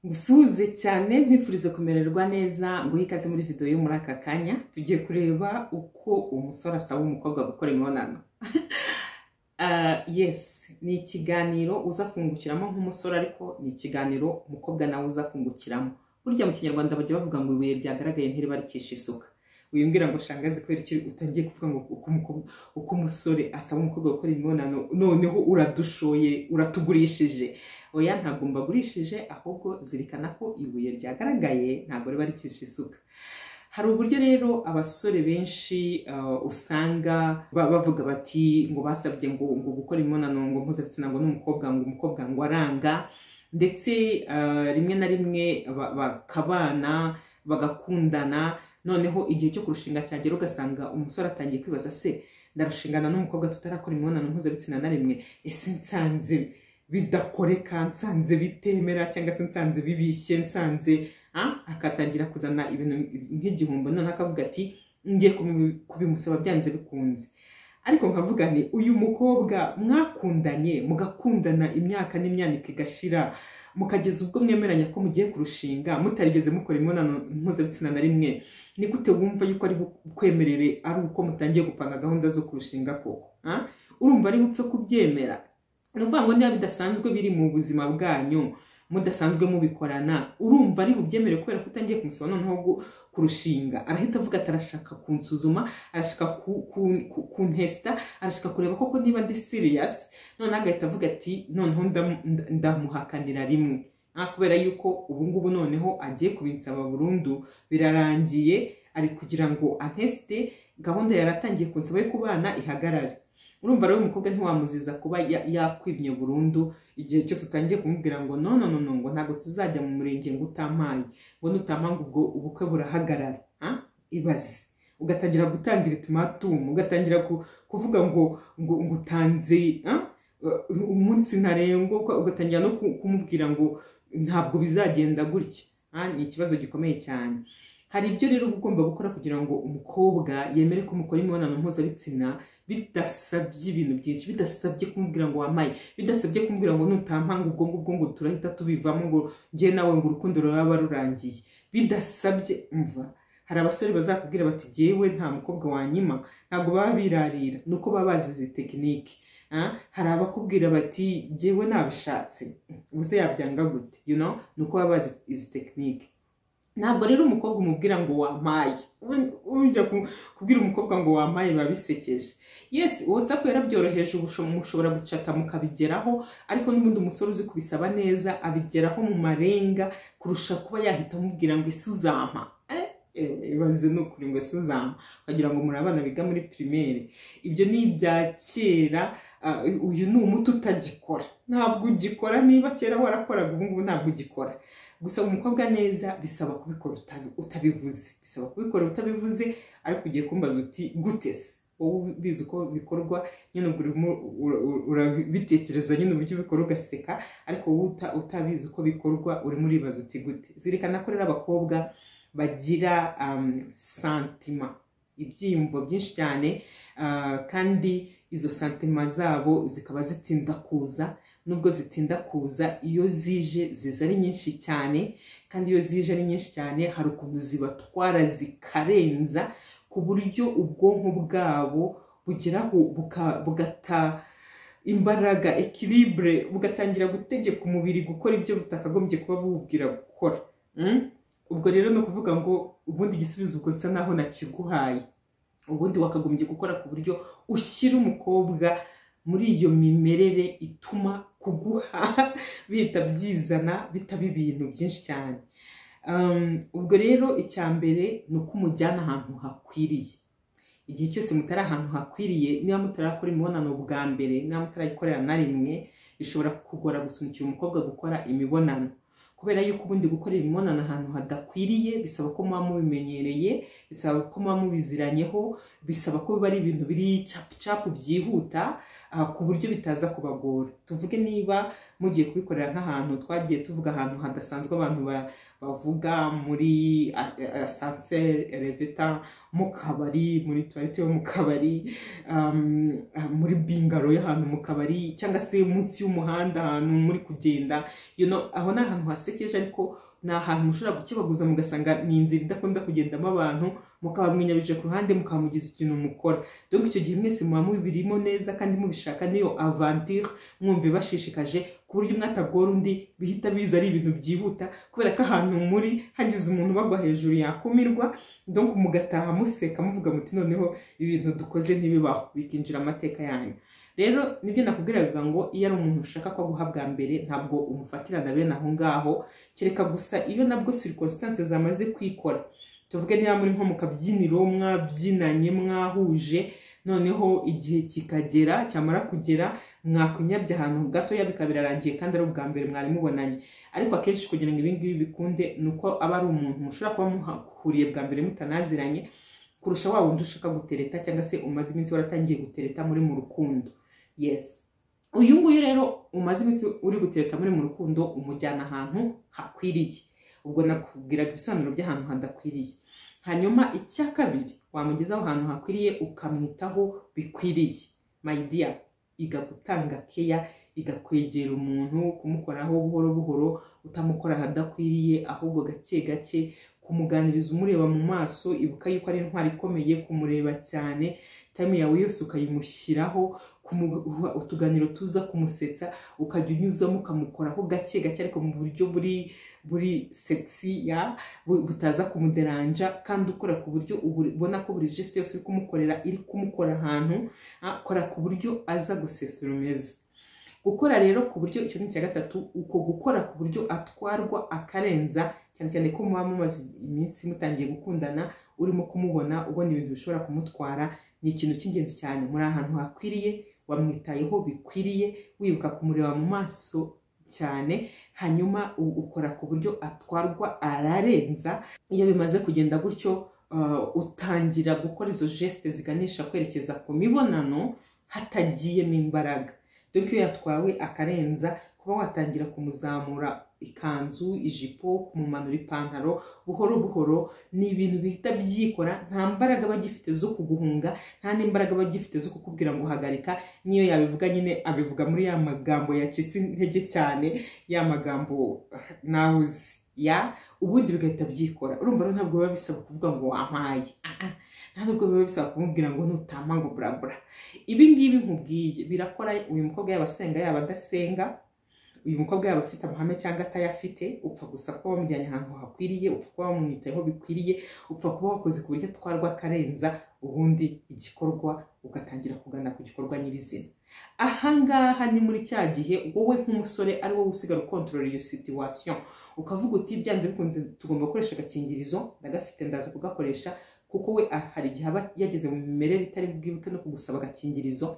gusuhuze cyane nkwifuriza kumererwa neza nguhe ikaze muri video yo muri aka kanya tugiye kureba uko umusore asaba umukobwa gukora imibonano Ah, yes ni ikiganiro uza kungukiramo nk'umusore ariko ni ikiganiro umukobwa nawe uza kungukiramo burya mu kinyarwanda bajya bavuga ngo ibuye ryagaragaye ntiribarikisha isuka wibwira ngo shangazi kubera iki utangiye kuvuga ngo uko umukobwa uko umusore asaba umukobwa gukora imibonano noneho uradushoye uratugurishije oya ntabwo mbagurishije ahubwo zirikana ko ibuye ryagaragaye ntabwo riba rikisha isuka hari uburyo rero abasore benshi uh, usanga ba- bavuga bati ngo basabye ngo, ngo gukora imibonano ngo mpuzabitsina ngo n'umukobwa ngo umukobwa ngo aranga ndetse uh, rimwe na rimwe ba- bakabana bagakundana noneho igihe cyo kurushinga cyagera ugasanga umusore atangiye kwibaza se ndarushingana n'umukobwa tutarakora imibonano mpuzabitsina na rimwe ese nsanze bidakoreka nsanze bitemera cyangwa se nsanze bibishye nsanze ah, akatangira kuzana ibintu nk'igihombo none akavuga ati ngiye kubi- kubimusaba byanze bikunze ariko nkavuga nti uyu mukobwa mwakundanye mugakundana imyaka n'imyaniko igashira mukageza ubwo mwemeranya ko mugiye kurushinga mutarigeze mukora imibonano mpuzabitsina na rimwe ni gute wumva yuko ari bukwemerere ari uko mutangiye gupanga gahunda zo kurushinga koko ah? urumva ari bupfe kubyemera ni ukuvuga ngo niba bidasanzwe biri mu buzima bwanyu mudasanzwe mubikorana urumva ari bubyemere kubera ko utangiye kumusaba noneho gu- kurushinga arahita avuga ati arashaka kunsuzuma arashaka ku- ku- ku- kuntesta arashaka kureba koko niba ndi serious noneho agahita avuga ati noneho ndam- nda- ndamuhakanira rimwe Ah, kubera yuko ubu ngubu noneho agiye kubinsaba burundu birarangiye ari kugira ngo anteste gahunda yari atangiye kunsaba yo kubana ihagarare urumva rero umukobwa ntiwamuziza kuba ya- yakwimye burundu igihe cyose utangiye kumubwira ngo no no no no ngo ntabwo tuzajya mu murenge ngo utampaye ngo nutampanga ubwo ubukwe burahagarara Ah, ibaze ugatangira gutangira itumatumu ugatangira ku- kuvuga ngo ngo ngo utanze ah, uh, umunsi ntarengwa uka- ugatangira no ku- kumubwira ngo ntabwo bizagenda gutya Ah, ni ikibazo gikomeye cyane hari ibyo rero uba ugomba gukora kugira ngo umukobwa yemere ko mukora imibonano mpuzabitsina bidasabye ibintu byinshi bidasabye kumubwira ngo wamaye bidasabye kumubwira ngo nutampanga ubwo ngubwo ngo turahita tubivamo ngo njye nawe ngo urukundo ruraba rurangiye bidasabye umva hari abasore bazakubwira bati jyewe nta mukobwa wanyima ntabwo baba birarira ni uko baba bazi izi tekinike Ah, hari abakubwira bati jyewe nabishatse ubuse yabyanga gute you know? ni uko baba bazi izi tekinike ntabwo rero umukobwa umubwira ngo wamaye Ujya- ujya ku- kubwira umukobwa ngo wamaye biba bisekeje yes whatsapp yarabyoroheje ubu usho- mushobora gucata mukabigeraho ariko n'ubundi umusore uzi kubisaba neza abigeraho mu marenga kurusha kuba yahita amubwira ngo ese uzampa Eh, eh, ibaze ni ukuri ngo ese uzampa ukagira ngo muri abana biga muri pirimeri ibyo ni ibya kera ah, uyu ni umuti utagikora ntabwo ugikora niba kera warakoraga ubu ngubu ntabwo ugikora gusaba umukobwa neza bisaba kubikora utabi- utabivuze bisaba kubikora utabivuze ariko ugiye kumbaza uti gute se wowe ubizi uko bikorwa nyine ubwo urimo ura- ura- urabitekereza nyine uburyo ubikora ugaseka ariko wowe uta- utabizi uko bikorwa urimo uribaza uti gute zirikana ko rero abakobwa bagira um, santima ibyiyumvo byinshi cyane ah, kandi izo santima zabo zikaba zitinda kuza nubwo zitinda kuza iyo zije ziza ari nyinshi cyane kandi iyo zije ari nyinshi cyane hari ukuntu zibatwara zikarenza ku buryo ubwonko bwabo bugeraho buka- bugata imbaraga ekiribure bugatangira gutegeka umubiri gukora ibyo butakagombye kuba buwubwira gukora Mm? ubwo rero ni ukuvuga ngo ubundi igisubizo ubwo nsa naho nakiguhaye ubundi wakagombye gukora ku buryo ushyira umukobwa muri iyo mimerere ituma kuguha bihita byizana bitaba ibintu byinshi cyane Um, ubwo rero icya mbere ni uko umujyana ahantu hakwiriye igihe cyose mutari ahantu hakwiriye niba mutarakora imibonano bwa mbere niba mutarayikorera na rimwe bishobora kugora gusunikira umukobwa gukora imibonano kubera yuko ubundi gukorera imibonano ahantu hadakwiriye bisaba ko muba mubimenyereye bisaba ko muba mubiziranyeho bisaba ko biba ari ibintu biri capu capu byihuta ah, ku buryo bitaza kubagora tuvuge niba mugiye kubikorera nk'ahantu twagiye tuvuga ahantu hadasanzwe abantu ba- bavuga muri asanseri revita mu kabari muri tuwarete yo mu kabari um, ah, muri bingaro y'ahantu mu kabari cyangwa se munsi y'umuhanda ahantu muri kugenda you know, aho ni ahantu hasekeje ariko ni ahantu mushobora gukebaguza mugasanga ni inzira idakunda kugendamo abantu mukaba mwinyabije ku ruhande mukaba mugize ikintu mukora donc icyo gihe mwese muba mubirimo neza kandi mubishaka niyo aventure mwumve bashishikaje ku buryo umwe atagora undi bihita biza ari ibintu byihuta kubera ko ahantu muri hagize umuntu bagwa hejuru yakumirwa donc mugataha museka muvuga muti noneho ibintu dukoze ntibibaho bikinjira amateka yanyu rero nibyo nakubwiraga ngo iyo ari umuntu ushaka ko aguha bwa mbere ntabwo umufatirana bene aho ngaho kereka gusa iyo nabwo circonstance zamaze kwikora tuvuge niba muri nko mu kabyiniro mwabyinanye mwahuje noneho igihe kikagera cyamara kugera mwakunyabye ahantu gatoya bikaba birarangiye kandi ari ubwa mbere mwari mubonanye ariko akenshi kugira ngo ibi ngibi bikunde ni uko aba ari umuntu mushobora kuba muhuriye bwa mbere mutanaziranye kurusha wa wundi ushaka gutereta cyangwa se umaze iminsi waratangiye gutereta muri mu rukundo yes uyu nguyu rero umaze iminsi uri gutereta muri mu rukundo umujyana ahantu hakwiriye ubwo nakubwiraga ibisobanuro by'ahantu hadakwiriye hanyuma icya kabiri wamugeza aho hantu hakwiriye ukamwitaho bikwiriye my dear iga gutanga keya igakwegera umuntu kumukoraho buhoro buhoro utamukora ahadakwiriye ahubwo gake gake kumuganiriza umureba mu maso ibuka yuko ari intwari ikomeye kumureba cyane tayimu yawe yose ukayimushyiraho kumuha utuganiro tuza kumusetsa ukajya unyuzamo ukamukoraho gake gake ariko mu buryo buri buri segisi ya bu- butaza kumuderanja kandi ukora ku buryo uburi- ubona ko buri gesite yose uri kumukorera iri kumukora ahantu ah, kora ku buryo aza gusesura umeze gukora rero ku buryo icyo ni icya gatatu uko gukora ku buryo atwarwa akarenza cyane cyane ko muba mumaze iminsi mutangiye gukundana urimo kumubona ubona ibintu bishobora kumutwara ni ikintu cy'ingenzi cyane muri ahantu hakwiriye wamwitayeho bikwiriye wibuka kumureba mu maso cyane hanyuma u- ukora ku buryo atwarwa ararenza iyo bimaze kugenda gutyo uh, utangira gukora izo gesite ziganisha kwerekeza ku mibonano hatagiyemo imbaraga dore ko iyo yatwawe akarenza kuba watangira kumuzamura ikanzu ijipo kumumanura ipantaro buhoro buhoro ni ibintu bihita byikora nta mbaraga aba agifite zo kuguhunga nta n'imbaraga aba agifite zo kukubwira ngo hagarika n'iyo yabivuga nyine abivuga muri ya magambo yacitse intege cyane ya magambo ah, nawe uzi ya ubundi bigahita byikora urumva rero ntabwo biba bisaba kuvuga ngo wampaye Ah, ah. nta nubwo biba bisaba kumubwira ngo nutama ngo burabura ibi ngibi nkubwiye birakora uyu mukobwa yaba asenga yaba adasenga uyu mukobwa yaba afite amahame cyangwa atayafite upfa gusa kuba wamujyanye ahantu hakwiriye upfa kuba wamwitayeho bikwiriye upfa kuba wakoze ku buryo atwarwa akarenza ubundi igikorwa ugatangira kugana ku gikorwa nyirizina ahangaha ni muri cya gihe wowe nk'umusore ari wowe usigara ukontorora iyo situation ukavuga uti byanze bikunze tugomba gukoresha agakingirizo ndagafite ndaza kugakoresha kuko we ah, hari igihe aba yageze mu mimerere itari bwibuke no kugusaba agakingirizo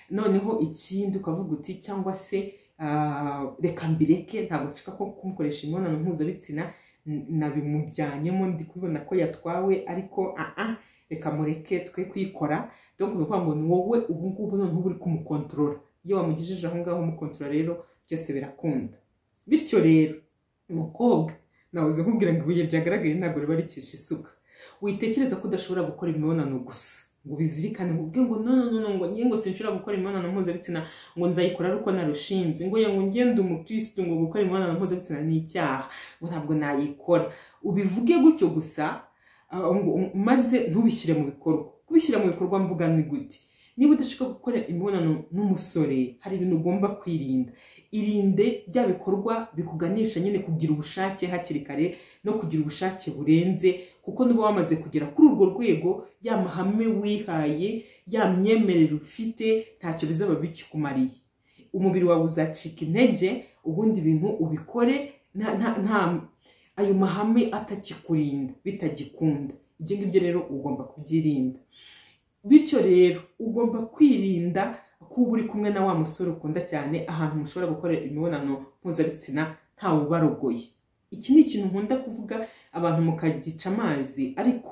noneho ikindi ukavuga uti cyangwa se ah, reka mbireke ntabwo nshaka ko kumukoresha imibonano mpuzabitsina n- nabimujyanyemo ndi kubibona ko yatwawe ariko ah ah, reka mureke twe kwikora donc ni ukuvuga ngo ni wowe ubu ngubu noneho uba uri kumukontorora iyo wamugejeje aho ngaho umukontorora rero byose birakunda bityo rero umukobwa nahoze nkubwira ngo ibuye ryagaragaye ntabwo riba rikishe isuka witekereza ko udashobora gukora imibonano gusa ngo ubizirikane ngo ubwe ngo nonono ngo ngiye ngo sinshobora gukora imibonano mpuzabitsina ngo nzayikora ari uko narushinze ngo ye ngo ngende umukirisitu ngo gukora imibonano mpuzabitsina ni icyaha ngo ntabwo nayikora ubivuge gutyo gusa ah, ngo maze ntubishyire mu bikorwa kubishyira mu bikorwa mvuga ni gute niba udashaka gukora imibonano n'umusore hari ibintu ugomba kwirinda irinde bya bikorwa bikuganisha nyine kugira ubushake hakiri kare no kugira ubushake burenze kuko niba wamaze kugera kuri urwo rwego ya mahame wihaye ya myemerere ufite ntacyo bizaba bikikumariye umubiri wawe uzacika intege ubundi ibintu ubikore nta nta nta ayo mahame atakikurinda bitagikunda ibyo ngibyo rero ugomba kubyirinda bityo rero ugomba kwirinda kuba uri kumwe na wa musore ukunda cyane ahantu mushobora gukora imibonano mpuzabitsina ntawe ubarogoye iki ni ikintu nkunda kuvuga abantu mukagica amazi ariko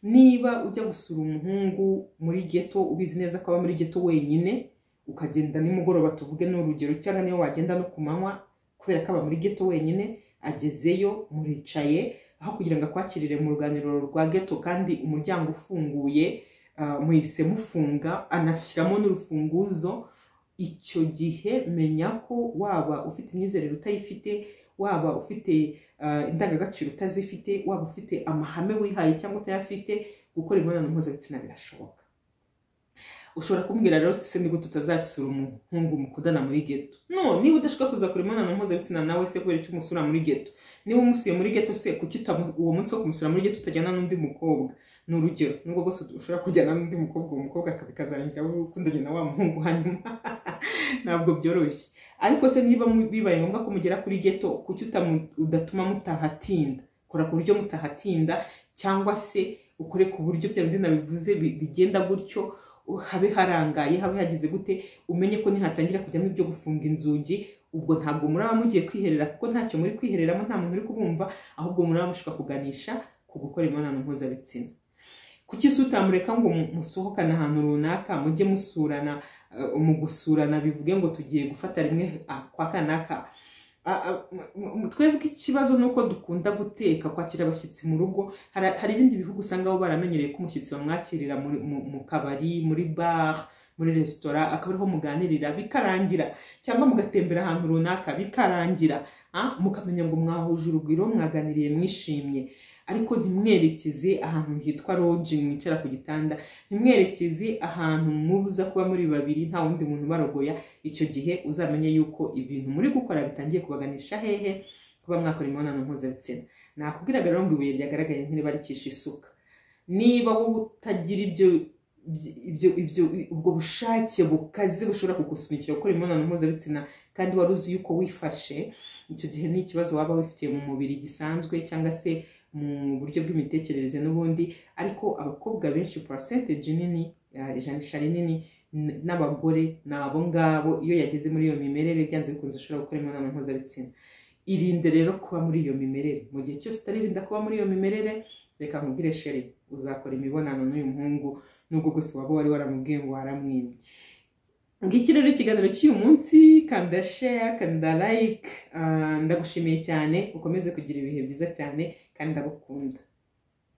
niba ujya gusura umuhungu muri geto ubizi neza ko aba muri geto wenyine ukagenda nimugoroba tuvuge ni urugero cyangwa niyo wagenda no ku manywa kubera ko aba muri geto wenyine agezeyo muricaye aho kugira ngo akwakirire mu ruganiriro rwa geto kandi umuryango ufunguye ah, muhise mufunga anashyiramo n'urufunguzo icyo gihe menya ko waba ufite imyizerere utayifite waba ufite ah, indangagaciro utazifite waba ufite amahame wihaye cyangwa utayafite gukora imibonano mpuzabitsina birashoboka ushobora kumbwira rero se nibwo tutazasura umuhungu mukundana muri geto no niba udashaka kuza kureba imibonano mpuzabitsina nawe se kubera icyo umusura muri geto niba umusuye muri geto se kuki utamu- uwo munsi wo kumusura muri geto utajyana n'undi mukobwa ni urugero nubwo bwose ushobora kujyana n'undi mukobwa uwo mukobwa akaba- bikazarangira wowe ukundanye na wa muhungu hanyuma ntabwo byoroshye ariko se niba mu- bibaye ngombwa ko mugera kuri geto kuki utamu- udatuma mutahatinda kora ku buryo mutahatinda cyangwa se ukore ku buryo bya bindi nabivuze bi- bigenda gutyo habe harangaye habe hageze gute umenye ko nihatangira kujyamo ibyo gufunga inzugi ubwo ntabwo muraba mugiye kwiherera kuko ntacyo muri kwihereramo nta muntu uri kubumva ahubwo muraba mushobora kuganisha ku gukora imibonano mpuzabitsina kuki se utamureka ngo mu- musohokane ahantu runaka mujye musurana eh, mu gusurana bivuge ngo tugiye gufata rimwe ah, kwa kanaka Ah, ah, mu- mu- twebwe ikibazo ni uko dukunda guteka kwakira abashyitsi mu rugo hari hari ibindi bihugu usanga bo baramenyereye ko umushyitsi bamwakirira muri- mu mu kabari muri bare muri resitora akaba ariho muganirira bikarangira cyangwa mugatembera ahantu runaka bikarangira ah, mukamenya ngo mwahuje urugwiro mwaganiriye mwishimye ariko ntimwerekeze ahantu hitwa loji mwicara ku gitanda ntimwerekeze ahantu mubuza kuba muri babiri nta wundi muntu ubarogoya icyo gihe uzamenye yuko ibintu muri gukora bitangiye kubaganisha hehe kuba mwakora imibonano mpuzabitsina nakubwiraga rero ngo ibuye ryagaragaye ntiriba ricisha isuka niba wowe utagira ibyo ibyo ibyo ubwo bushake bukaze bushobora kugusunikira gukora imibonano mpuzabitsina kandi wari uzi yuko wifashe icyo gihe ni ikibazo waba wifitiye mu mubiri gisanzwe cyangwa se mu buryo bw'imitekerereze n'ubundi ariko abakobwa benshi percentage nini eh, ijanisha rinini n- n'abagore ni abo ngabo iyo yageze muri iyo mimerere byanze bikunze ushobora gukora imibonano mpuzabitsina irinde rero kuba muri iyo mimerere mu gihe cyose utaririnda kuba muri iyo mimerere reka nkubwire sheri uzakora imibonano n'uyu muhungu nubwo gusa waba wari waramubwiye ngo waramwimye ngiki rero ikiganiro cy'uyu munsi kanda share kanda like Ah, ndagushimiye cyane ukomeze kugira ibihe byiza cyane kandi ndagukunda